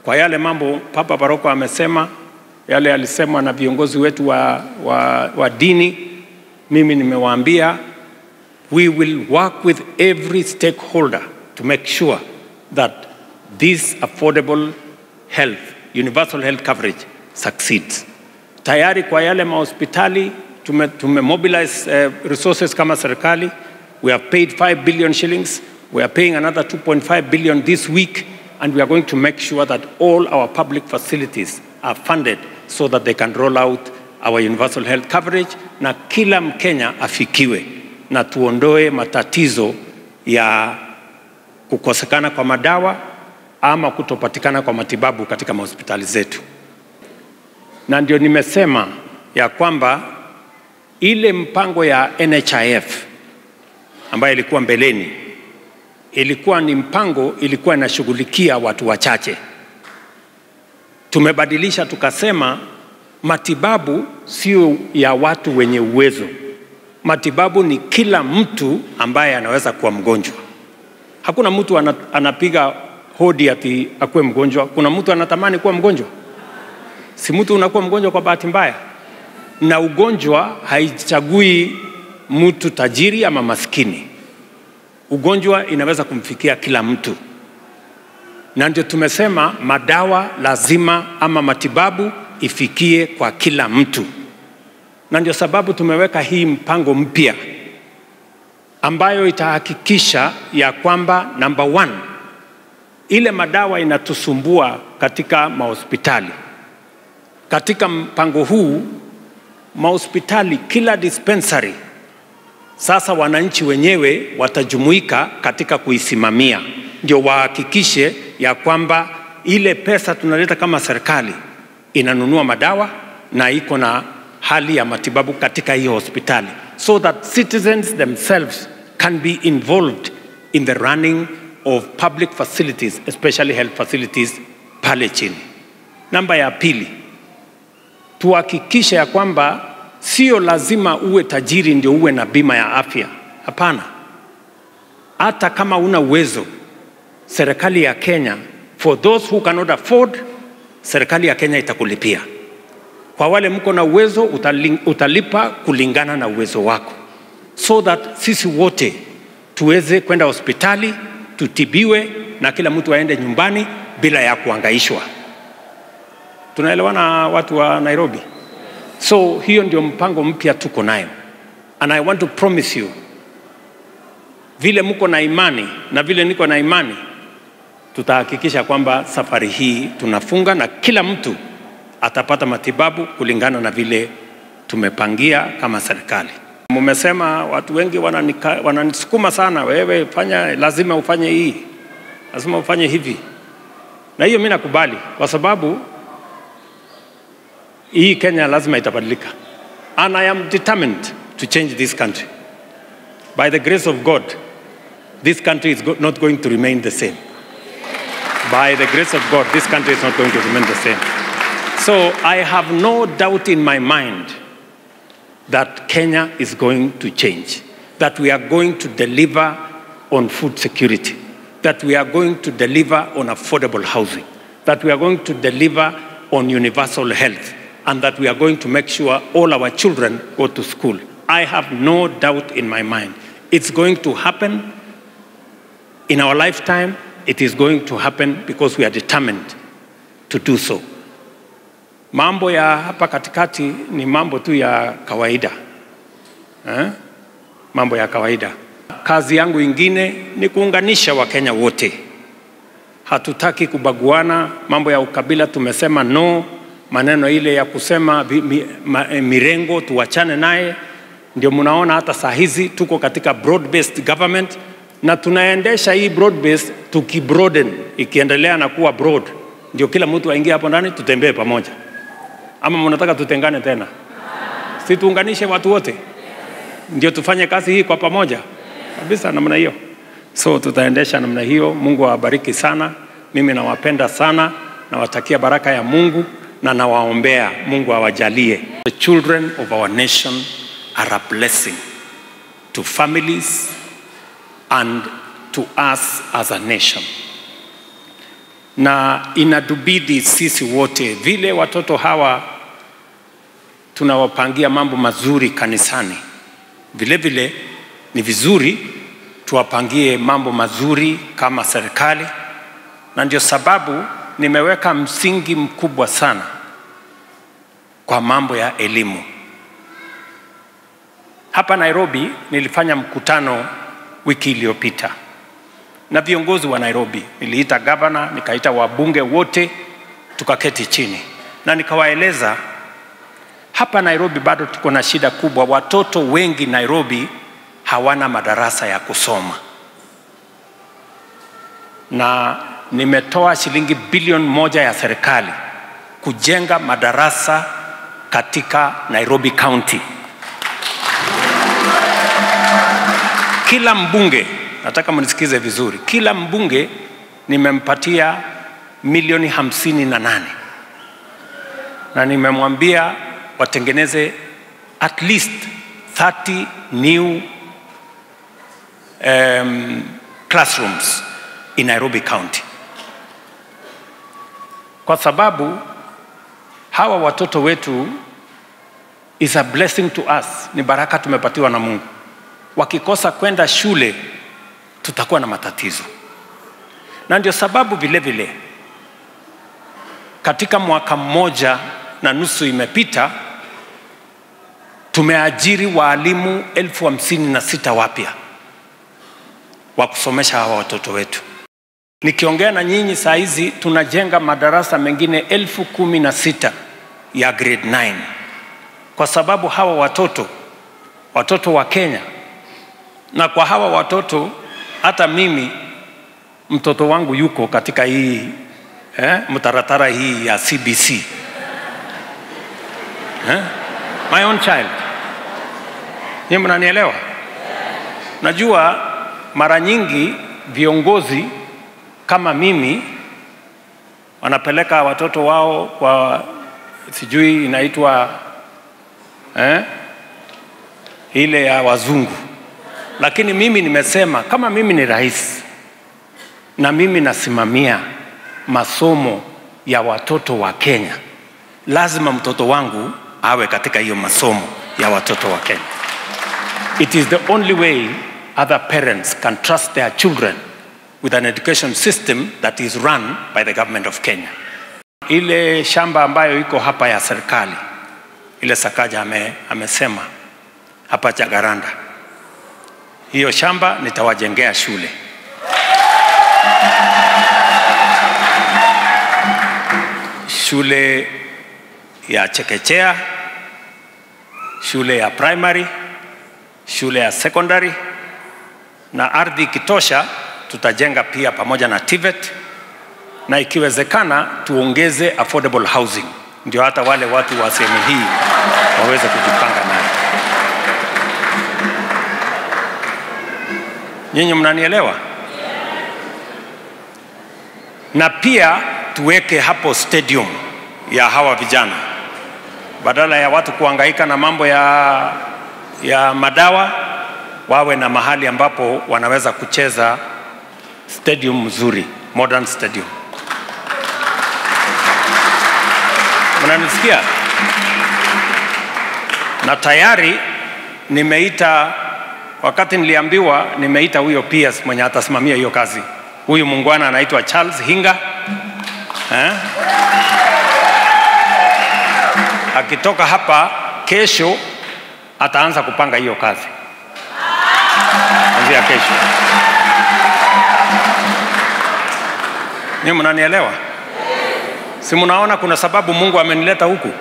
kwa yale mambo Papa Paroko amesema, yale alisemwa na viongozi wetu wa, wa, wa dini, mimi nimewaambia we will work with every stakeholder to make sure that this affordable health, universal health coverage succeeds. Tayari kwa yale mahospitali tume, tume mobilize uh, resources kama serikali. We have paid 5 billion shillings. We are paying another 2.5 billion this week and we are going to make sure that all our public facilities are funded so that they can roll out our universal health coverage na kila Mkenya afikiwe na tuondoe matatizo ya kukosekana kwa madawa ama kutopatikana kwa matibabu katika mahospitali zetu. Na ndio nimesema ya kwamba ile mpango ya NHIF ambayo ilikuwa mbeleni ilikuwa ni mpango ilikuwa inashughulikia watu wachache. Tumebadilisha tukasema matibabu sio ya watu wenye uwezo. Matibabu ni kila mtu ambaye anaweza kuwa mgonjwa. Hakuna mtu ana, anapiga hodi ati akuwe mgonjwa. Kuna mtu anatamani kuwa mgonjwa? Si mtu unakuwa mgonjwa kwa bahati mbaya, na ugonjwa haichagui mtu tajiri ama maskini. Ugonjwa inaweza kumfikia kila mtu, na ndio tumesema madawa lazima ama matibabu ifikie kwa kila mtu, na ndio sababu tumeweka hii mpango mpya ambayo itahakikisha ya kwamba number one, ile madawa inatusumbua katika mahospitali. Katika mpango huu mahospitali, kila dispensary sasa wananchi wenyewe watajumuika katika kuisimamia, ndio wahakikishe ya kwamba ile pesa tunaleta kama serikali inanunua madawa na iko na hali ya matibabu katika hiyo hospitali, so that citizens themselves can be involved in the running of public facilities, especially health facilities pale chini. Namba ya pili, tuhakikishe ya kwamba sio lazima uwe tajiri ndio uwe na bima ya afya. Hapana, hata kama una uwezo, serikali ya Kenya, for those who cannot afford, serikali ya Kenya itakulipia. Kwa wale mko na uwezo, utali- utalipa kulingana na uwezo wako, so that sisi wote tuweze kwenda hospitali tutibiwe na kila mtu aende nyumbani bila ya kuangaishwa. Tunaelewana watu wa Nairobi? So hiyo ndio mpango mpya tuko nayo, and I want to promise you, vile mko na imani na vile niko na imani, tutahakikisha kwamba safari hii tunafunga na kila mtu atapata matibabu kulingana na vile tumepangia kama serikali. Mumesema watu wengi wananika- wananisukuma sana, wewe fanya, lazima ufanye hii, lazima ufanye hivi, na hiyo mimi nakubali kwa sababu hii Kenya lazima itabadilika, and I am determined to change this country. By the grace of God, this country is go- not going to remain the same. By the grace of God, this country is not going to remain the same. So I have no doubt in my mind that Kenya is going to change, that we are going to deliver on food security, that we are going to deliver on affordable housing, that we are going to deliver on universal health, and that we are going to make sure all our children go to school. I have no doubt in my mind. It's going to happen in our lifetime. It is going to happen because we are determined to do so. Mambo ya hapa katikati ni mambo tu ya kawaida eh? Mambo ya kawaida. Kazi yangu ingine ni kuunganisha Wakenya wote. Hatutaki kubaguana. Mambo ya ukabila tumesema no. Maneno ile ya kusema vi- mi, ma, eh, mirengo tuachane naye. Ndio mnaona hata saa hizi tuko katika broad based government na tunaendesha hii broad based tukibroaden, ikiendelea na kuwa broad, ndio kila mtu aingie hapo ndani, tutembee pamoja. Ama mnataka tutengane tena? Si tuunganishe watu wote, ndio tufanye kazi hii kwa pamoja kabisa, namna hiyo. So tutaendesha namna hiyo. Mungu awabariki sana. Mimi nawapenda sana, nawatakia baraka ya Mungu na nawaombea Mungu awajalie. The children of our nation are a blessing to families and to us as a nation. na inatubidi sisi wote, vile watoto hawa tunawapangia mambo mazuri kanisani, vile vile ni vizuri tuwapangie mambo mazuri kama serikali, na ndio sababu nimeweka msingi mkubwa sana kwa mambo ya elimu. Hapa Nairobi nilifanya mkutano wiki iliyopita na viongozi wa Nairobi. Niliita gavana, nikaita wabunge wote, tukaketi chini na nikawaeleza hapa Nairobi bado tuko na shida kubwa. Watoto wengi Nairobi hawana madarasa ya kusoma, na nimetoa shilingi bilioni moja ya serikali kujenga madarasa katika Nairobi County. Kila mbunge, nataka mnisikize vizuri, kila mbunge nimempatia milioni hamsini na nane na nimemwambia watengeneze at least 30 new um, classrooms in Nairobi County, kwa sababu hawa watoto wetu is a blessing to us, ni baraka tumepatiwa na Mungu. Wakikosa kwenda shule, tutakuwa na matatizo, na ndio sababu vile vile katika mwaka mmoja na nusu imepita tumeajiri waalimu elfu hamsini na sita wapya wa kusomesha hawa watoto wetu. Nikiongea na nyinyi saa hizi tunajenga madarasa mengine elfu kumi na sita ya grade 9 kwa sababu hawa watoto watoto wa Kenya, na kwa hawa watoto hata mimi mtoto wangu yuko katika hii eh, mtaratara hii ya CBC eh? my own child. Ni mnanielewa? Najua mara nyingi viongozi kama mimi wanapeleka watoto wao kwa sijui inaitwa eh, ile ya wazungu, lakini mimi nimesema kama mimi ni rais na mimi nasimamia masomo ya watoto wa Kenya, lazima mtoto wangu awe katika hiyo masomo ya watoto wa Kenya. It is the only way other parents can trust their children with an education system that is run by the government of Kenya. Ile shamba ambayo iko hapa ya serikali, ile Sakaja ame, amesema hapa Jagaranda, hiyo shamba nitawajengea shule. Shule ya chekechea, shule ya primary, shule ya secondary na ardhi ikitosha tutajenga pia pamoja na TVET na ikiwezekana tuongeze affordable housing, ndio hata wale watu wa sehemu hii waweze kujipanga nayo. Nyinyi mnanielewa? Na pia tuweke hapo stadium ya hawa vijana, badala ya watu kuhangaika na mambo ya, ya madawa, wawe na mahali ambapo wanaweza kucheza stadium mzuri, modern stadium. Mnanisikia? Na tayari nimeita, wakati niliambiwa, nimeita huyo PS mwenye atasimamia hiyo kazi. Huyu muungwana anaitwa Charles Hinga eh? Akitoka hapa kesho ataanza kupanga hiyo kazi kuanzia kesho. Ni mnanielewa? Si mnaona kuna sababu Mungu amenileta huku?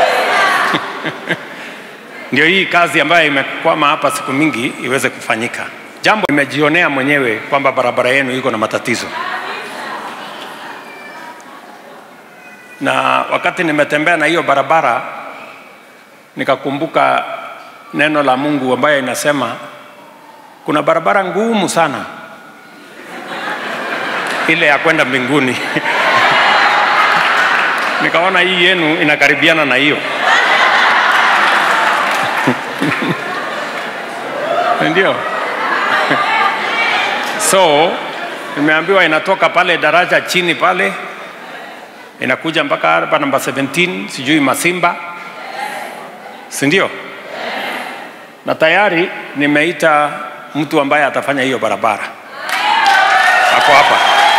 Ndio hii kazi ambayo imekwama hapa siku mingi iweze kufanyika. Jambo nimejionea mwenyewe kwamba barabara yenu iko na matatizo, na wakati nimetembea na hiyo barabara nikakumbuka neno la Mungu ambayo inasema kuna barabara ngumu sana ile ya kwenda mbinguni. Nikaona hii yenu inakaribiana na hiyo ndio. So nimeambiwa inatoka pale daraja chini pale inakuja mpaka hapa namba 17 sijui Masimba, si ndio? Na tayari nimeita mtu ambaye atafanya hiyo barabara, ako hapa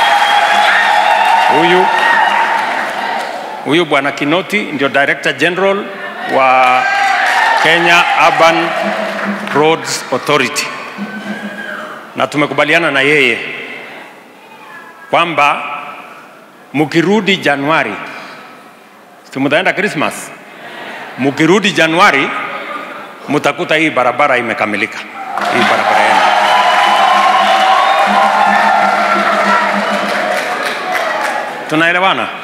huyu huyu bwana Kinoti ndio Director General wa Kenya Urban Roads Authority, na tumekubaliana na yeye kwamba mkirudi Januari, si mtaenda Christmas, mkirudi Januari mtakuta hii barabara imekamilika, hii barabara yenu. Tunaelewana?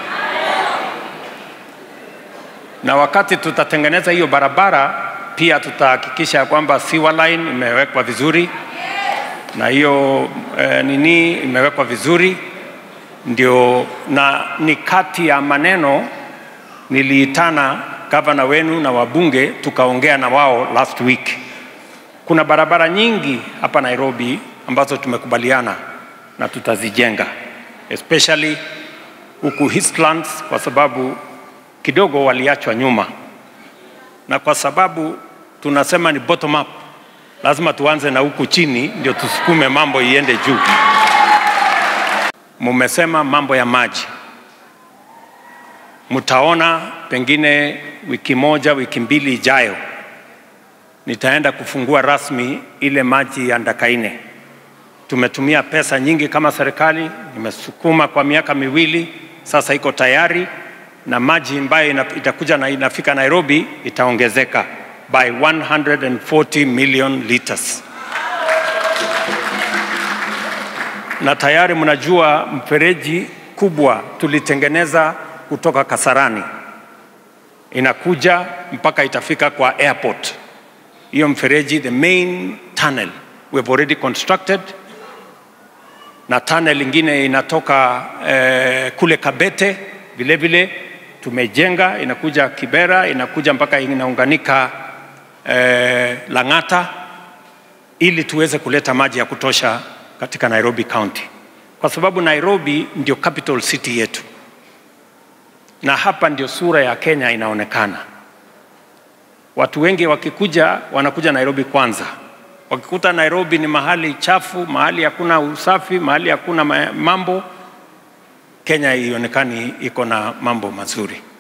Na wakati tutatengeneza hiyo barabara, pia tutahakikisha ya kwamba sewer line imewekwa vizuri na hiyo eh, nini imewekwa vizuri ndio, na ni kati ya maneno niliitana gavana wenu na wabunge tukaongea na wao last week. Kuna barabara nyingi hapa Nairobi ambazo tumekubaliana na tutazijenga especially huku Eastlands kwa sababu kidogo waliachwa nyuma, na kwa sababu tunasema ni bottom up, lazima tuanze na huku chini ndio tusukume mambo iende juu. Mumesema mambo ya maji, mtaona pengine wiki moja wiki mbili ijayo nitaenda kufungua rasmi ile maji ya Ndakaine. Tumetumia pesa nyingi kama serikali, nimesukuma kwa miaka miwili sasa, iko tayari na maji ambayo itakuja na inafika Nairobi itaongezeka by 140 million liters. Na tayari mnajua mfereji kubwa tulitengeneza kutoka Kasarani inakuja mpaka itafika kwa airport. Hiyo mfereji, the main tunnel we have already constructed, na tunnel ingine inatoka eh, kule Kabete vile vile tumejenga, inakuja Kibera, inakuja mpaka inaunganika eh, Lang'ata, ili tuweze kuleta maji ya kutosha katika Nairobi County, kwa sababu Nairobi ndio capital city yetu na hapa ndio sura ya Kenya inaonekana. Watu wengi wakikuja wanakuja Nairobi kwanza, wakikuta Nairobi ni mahali chafu, mahali hakuna usafi, mahali hakuna mambo, Kenya ionekani iko na mambo mazuri.